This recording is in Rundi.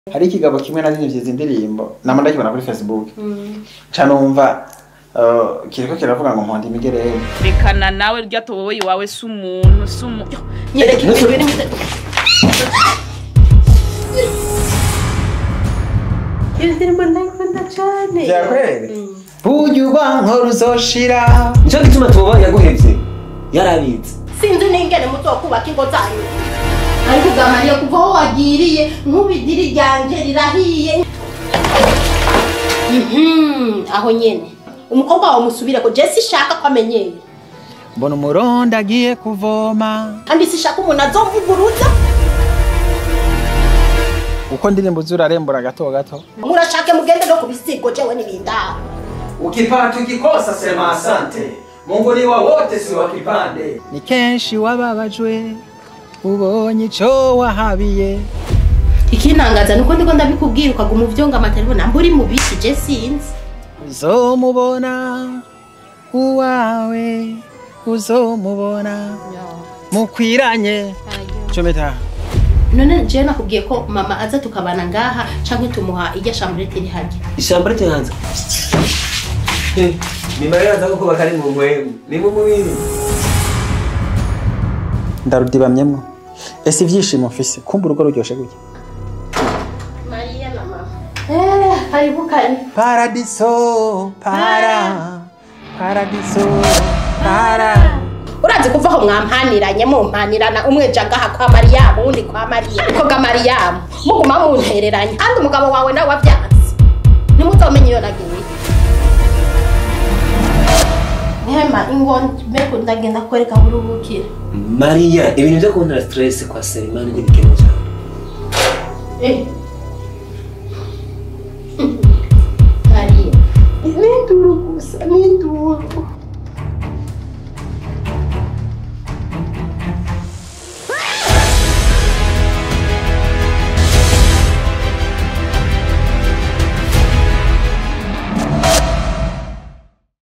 hari ikigabo kimwe nazinivye izi ndirimbo nama ndakibona kuri facebook ca numva uh, kiriko kiravuga ngo mponda imigerere rekana nawe rya towowe iwawe si umuntu si umuntu nyereka ibintu biri mu iyo ndirimbo ndayikunda cyane vyakwere burya urwankoro uzoshira nico gituma tuba yaguhevye yarabitse sinzi n'ingene muto kubaka ingo zanyu ariko ugamariye kuva aho wagiriye nk'ubidiri ryanje rirahiye Mhm, aho nyene umukobwa wawe musubire ko je sishaka ko amenyera mbona umurondo agiye kuvoma kandi sishaka umuntu azomuguruza uko ndirimbo zurarembura gato gato murashake mugende no kubisigo jewe n'ibindaho ukipata ukikosa sema asante mungu ni wa wote si wa kipande ni kenshi wababajwe ubonye ico wahabiye ikintangaza nuko ndiko ndabikubwira ukaguma uvyonga amatelefone namba uri mu biki je sinzi uzomubona uwawe uzomubona mukwiranye cometa none jewe nakubwiye ko mama aza tukabana ngaha canke tumuha irya shamburete iri harya ishamba rite hanze nimariraza ko kuba kari mu mwemu ni mu mubiri ndarudibamyemwo ese ivyishimo mfise kumva urugo ruryoshe gutya mariya na mama eh karibu kari paradiso para paradiso para urazi kuva aho mwampaniranye mumpanirana umwe ja ngaha kwa mariyamu uwundi kwa mariya ko ga mariyamu muguma muntereranye kandi umugabo wawe nawe wavyanse ntimuzomenye iyo nagiye hema ingo mbego ndagenda kwereka buruhukire mariya ibintu vyo kuntera stress kwa serimani ntibikenewe cyane eh